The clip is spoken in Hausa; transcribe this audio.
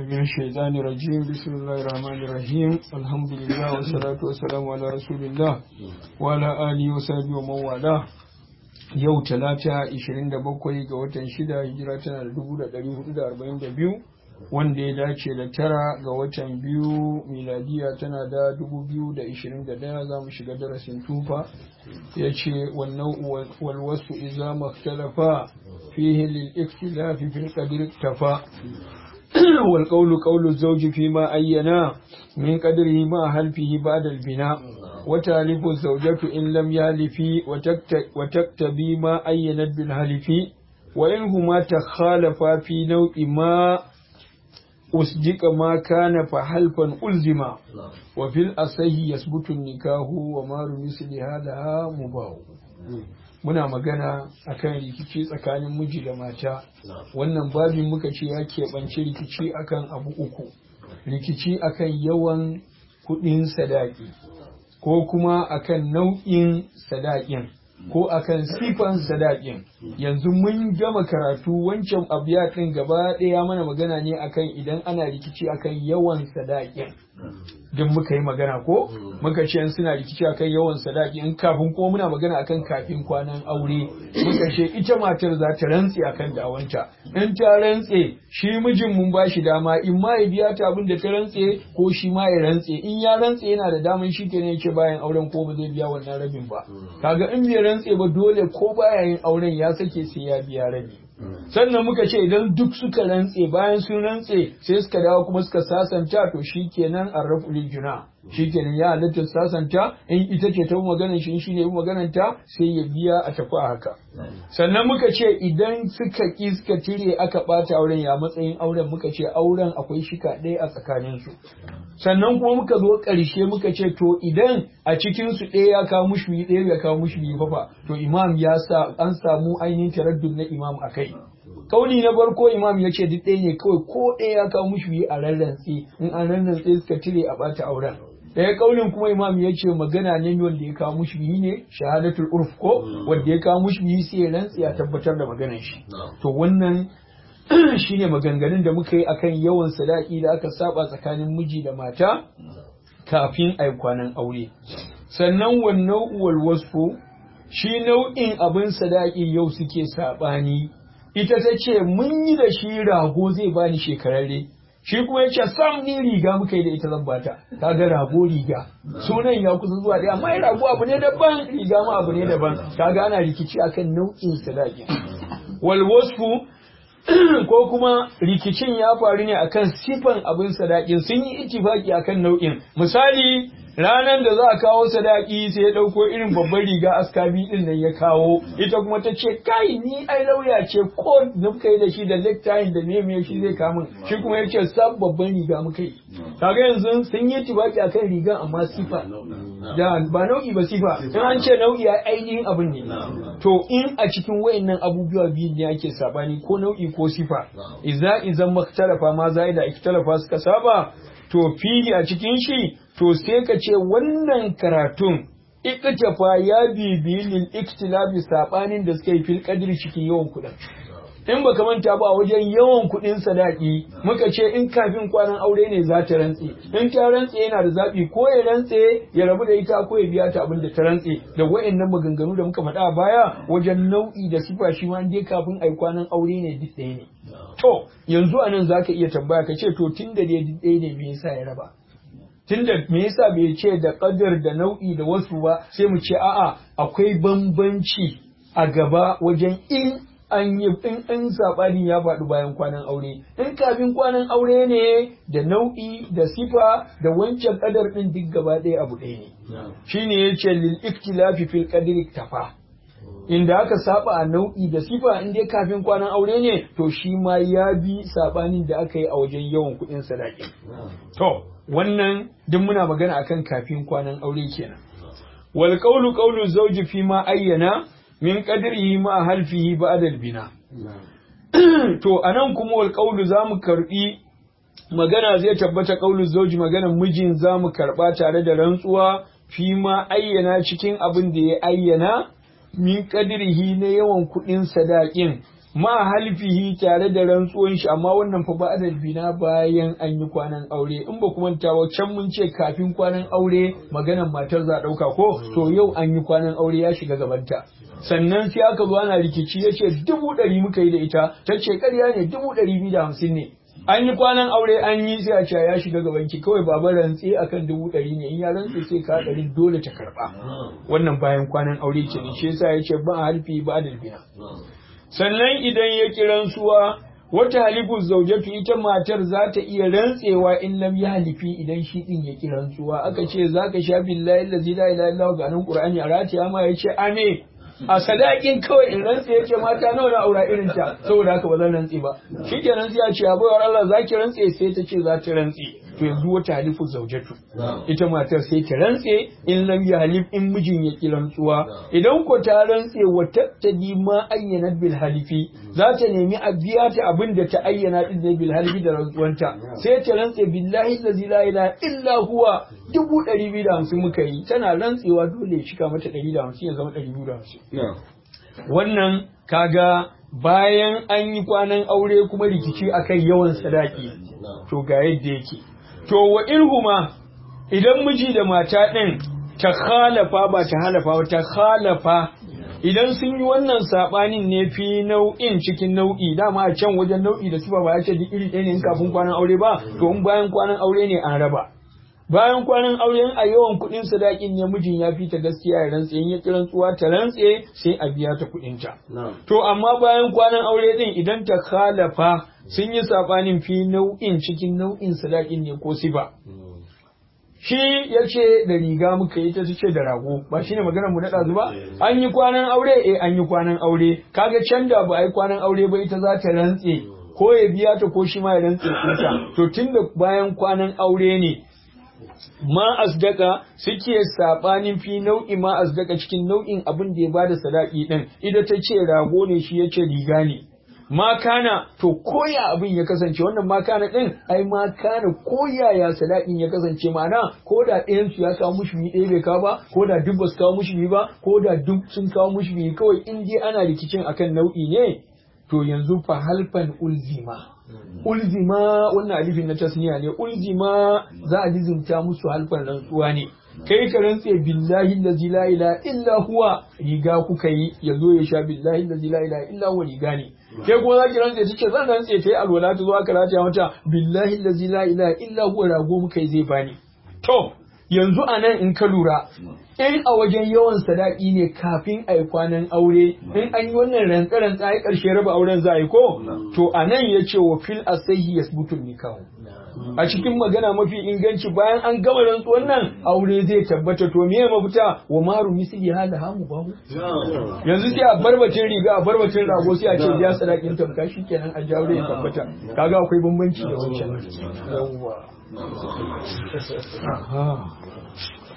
من الشيطان الرجيم بسم الله الرحمن الرحيم الحمد لله والصلاة والسلام على رسول الله وعلى آله وصحبه ومن والاه yau talata 27 ga watan shida hijira tana da 1442 wanda ya dace da tara ga watan biyu miladiya tana da 2021 za mu shiga darasin tufa ya ce wannan walwasu iza maktalafa fihi lil ikhtilafi fil qadr tafa والقول قول الزوج فيما أينا من قدره مع حلفه بعد البناء وتالف الزوجة إن لم يالف وتكتبي ما أينت بالحلف وإن هما تخالفا في نوع ما أصدق ما كان فحلفا ألزما وفي الأصح يثبت النكاه وما مثل هذا مباح muna magana akan rikici tsakanin miji da mata wannan babin muka ce ya keɓanci rikici akan abu uku rikici akan yawan kuɗin sadaki ko kuma akan nau'in sadakin ko akan sifan sadakin yanzu mun gama karatu wancan abiya ɗin gaba ɗaya mana magana ne akan idan ana rikici akan yawan sadakin duk muka yi magana ko muka ce suna rikici akan yawan sadaki in kafin ko muna magana akan kafin kwanan aure muka ce ita matar za ta rantse akan dawanta in ta rantse shi mijin mun ba shi dama in ma ya biya ta abin da ta rantse ko shi ma ya rantse in ya rantse yana da daman shi kenan yake bayan auren ko ba zai biya wannan rabin ba kaga in bai rantse ba dole ko baya yin auren ya sake sai ya biya rabi sannan muka ce idan duk suka rantse bayan sun rantse sai suka dawo kuma suka sasanta to shikenan arrafu juna shikenan ya halatta sasanta in ita ce ta yi maganar shi shi ne yi maganar ta sai ya biya a tafi a haka sannan muka ce idan suka ki suka tire aka bata auren ya matsayin auren muka ce auren akwai shika ɗaya a tsakanin su sannan kuma muka zo ƙarshe muka ce to idan a cikin su ɗaya ya kawo mushi ɗaya ya kawo mushi biyu fa to imam ya sa an samu ainihin taraddud na imam akai kauli na farko imam ya ce duk ɗaya ne kawai ko ɗaya ya kawo mushi a rarrantse in an rarrantse suka tire a ɓata auren ɗaya kaulin kuma imam ya ce magana ne wanda ya kawo mushi ne shahadatul urf ko wanda ya kawo mushi sai ya rantse ya tabbatar da maganar shi to wannan shine maganganun da muka yi akan yawan sadaki da aka saba tsakanin miji da mata kafin ai kwanan aure sannan wannan uwal wasfu shi nau'in abin sadaki yau suke sabani ita ta ce mun yi da shi rago zai bani shekararre shi kuma ya ce sam ni riga muka yi da ita zan bata ta ga rago riga sunan ya kusa zuwa ɗaya amma rago abu ne daban riga ma abu ne daban ta ga ana rikici akan nau'in sadaki wal wasfu ko kuma rikicin ya faru ne akan sifan abin sadakin sun yi ittifaki akan nau'in misali ranar da za a kawo sadaki sai ya ɗauko irin babban riga askabi ɗin nan ya kawo ita kuma ta ce kai ni ai lauya ce ko na muka yi da shi da necktie da meme shi zai kamun shi kuma ya ce sab babban riga muka yi kaga yanzu sun yi tibaki akan riga amma sifa da ba nau'i ba sifa in an ce nau'i a ainihin abin ne to in a cikin wayannan abubuwa biyu ne ake sabani ko nau'i ko sifa idza idan maktalafa ma zai da ikhtalafa suka saba to fili a cikin shi to sai ka ce wannan karatun iktafa ya bibi lil iktilabi sabanin da suka yi fil qadri cikin yawan kuɗin in baka manta ba wajen yawan kuɗin sadaki muka ce in kafin kwanan aure ne za ta rantse in ta rantse yana da zaɓi ko ya rantse ya rabu da ita ko ya biya ta abin da ta rantse da wayannan maganganu da muka faɗa a baya wajen nau'i da sifa shi ma dai kafin ai kwanan aure ne duk ɗaya ne to yanzu anan zaka iya tambaya ka ce to tun da dai duk ɗaya ne me yasa ya raba tunda me yasa bai ce da kadar da nau'i da wasu ba sai mu ce a'a akwai bambanci a gaba wajen in an yi in in sabani ya faɗi bayan kwanan aure in kafin kwanan aure ne da nau'i da sifa da wancan kadar din duk gaba ɗaya abu ɗaya ne shine yace lil iktilafi fil qadri tafa inda aka saba a nau'i da sifa in dai kafin kwanan aure ne to shi ma ya bi sabanin da aka yi a wajen yawan kuɗin sadaki to wannan duk muna magana akan kafin kwanan aure kenan wal qawlu qawlu zawji fi ma ayyana min qadrihi ma halfihi ba'da bina to anan kuma wal qawlu zamu karbi magana zai tabbata qawlu zawji maganan mijin zamu karba tare da rantsuwa fi ma ayyana cikin abin da ya ayyana min qadrihi na yawan kuɗin sadakin ma halfihi tare da rantsuwan shi amma wannan fa ba bina bayan an yi kwanan aure in ba kuma ta can mun ce kafin kwanan aure maganan matar za ɗauka ko to yau an yi kwanan aure ya shiga gabanta sannan sai aka zo ana rikici ya ce dubu ɗari muka yi da ita ta ce ƙarya ne dubu ɗari biyu da hamsin ne an yi kwanan aure an yi sai a ce ya shiga gaban ki kawai baba rantse akan dubu ɗari ne in ya rantse sai ka ɗari dole ta karɓa wannan bayan kwanan aure ke ne shi yasa ya ce ba halfi ba bina sannan idan ya ki rantsuwa wata halifu zaujatu ita matar za ta iya rantsewa in lam ya halifi idan shi din ya ki rantsuwa aka ce za ka sha billahi allazi la ilaha illa ga nan qur'ani a ratiya ma yace ame a sadakin kawai in rantse yace mata nawa na aura irin ta saboda haka ba zan rantse ba shikenan sai a ce abuwar Allah zaki rantse sai ta ce za ta rantse to yanzu wata halifu zaujatu ita matar sai ta rantse in lam ya halif in mijin ya ki rantsuwa idan ko ta rantse wa tattadi ma ayyana bil halifi za ta nemi a biya ta abin da ta ayyana din da bil halifi da rantsuwanta sai ta rantse billahi allazi la ilaha illa huwa dubu ɗari biyu da hamsin muka yi tana rantsewa dole ya cika mata ɗari da hamsin ya zama ɗari biyu da hamsin wannan kaga bayan an yi kwanan aure kuma rikici akan yawan sadaki to ga yadda yake to wa irhuma idan miji da mata ɗin ta khalafa ba ta halafa ba ta khalafa idan sun yi wannan saɓanin ne fi nau'in cikin nau'i dama a can wajen nau'i da sifa ba ya ce duk iri ɗaya ne in kafin kwanan aure ba to in bayan kwanan aure ne an raba bayan kwanan auren a yawan kuɗin sadakin ne mijin ya fi ta gaskiya ya rantse in ya ki rantsuwa ta rantse sai a biya ta kuɗin ta to amma bayan kwanan aure din idan ta khalafa sun yi sabanin fi nau'in cikin nau'in sadakin ne ko sifa shi ya ce da riga muka yi ta ce da rago ba shine maganar mu na ɗazu ba an yi kwanan aure eh an yi kwanan aure kaga can da ba a yi kwanan aure ba ita za ta rantse ko ya biya ta ko shi ma ya rantse kuta to tunda bayan kwanan aure ne ma asdaka suke sabanin fi nau'i ma asdaka cikin nau'in abin da ya bada sadaki din ida ta ce rago ne shi yace riga ne ma kana to koya abin ya kasance wannan ma kana din ai ma kana koya ya sadakin ya kasance ma'ana ko da ɗayan su ya kawo mushi biyu ɗaya bai kawo ba ko da duk ba su kawo mushi biyu ba ko da duk sun kawo mushi biyu kawai in dai ana rikicin akan nau'i ne to yanzu fa halfan ulzima ulzima wannan alifin na tasniya ne ulzima za a lizimta musu halfan rantsuwa ne kai ka rantse billahi allazi la ilaha illa huwa riga kuka yi yazo ya sha billahi allazi la ilaha illa huwa riga ne kai kuma zaki rantse tace zan rantse ta yi alwala ta zo aka rataya mata billahi allazi la ilaha illa huwa rago muka yi zai bani to yanzu a nan in ka lura in a wajen yawan sadaki ne kafin a yi kwanan aure in an yi wannan rantsa-rantsa ya ƙarshe raba auren za a yi ko to a nan ya ce wa fil asahi ya butun nikahu a cikin magana mafi inganci bayan an gama rantsuwan nan aure zai tabbata to me mafita wa maru misli hala hamu bahu yanzu sai a barbacin riga a barbacin rago sai a ce ya sadakin tamka kenan a jaure ya tabbata kaga akwai bambanci da wancan yawwa